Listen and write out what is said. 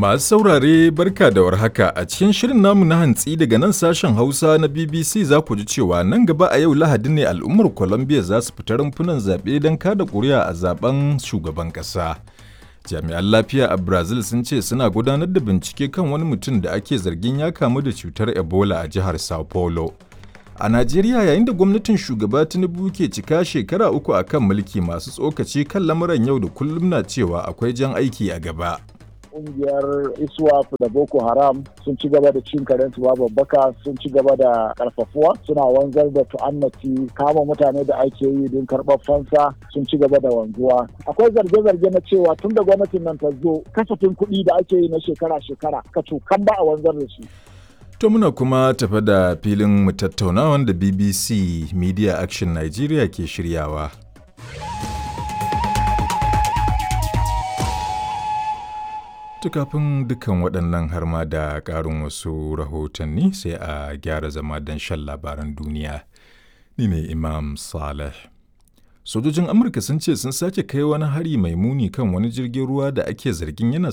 Masu saurare barka da warhaka a cikin shirin namu na hantsi daga nan sashen Hausa na BBC za ku ji cewa nan gaba a yau Lahadi ne al'ummar Colombia za su fita rumfunan zaɓe don kada ƙuri'a a zaben shugaban ƙasa. Jami'an lafiya a Brazil sun ce suna gudanar da bincike kan wani mutum da ake zargin ya kamu da cutar Ebola a jihar Sao Paulo. A Najeriya yayin da gwamnatin shugaba Tinubu ke cika shekara uku a kan mulki masu tsokaci kan lamuran yau da kullum na cewa akwai jan aiki a gaba. Ƙungiyar ISWAP da Boko Haram sun ci gaba da cin karensu babu babbaka sun ci gaba da karfafuwa suna wanzar da tu'annati kama mutane da ake yi don karɓar fansa sun ci gaba da wanzuwa. Akwai zarge-zarge na cewa tun da gwamnatin nan ta zo kasafin kuɗi da ake yi na shekara-shekara ka kan ba a wanzar da shi. To muna kuma tafa da filin mu tattauna wanda BBC Media Action Nigeria ke shiryawa. kafin dukkan waɗannan har ma da ƙarin wasu rahotanni sai a gyara zama don shan labaran duniya. Ni ne Imam Saleh. Sojojin Amurka sun ce sun sake kai wani hari mai muni kan wani jirgin ruwa da ake zargin yana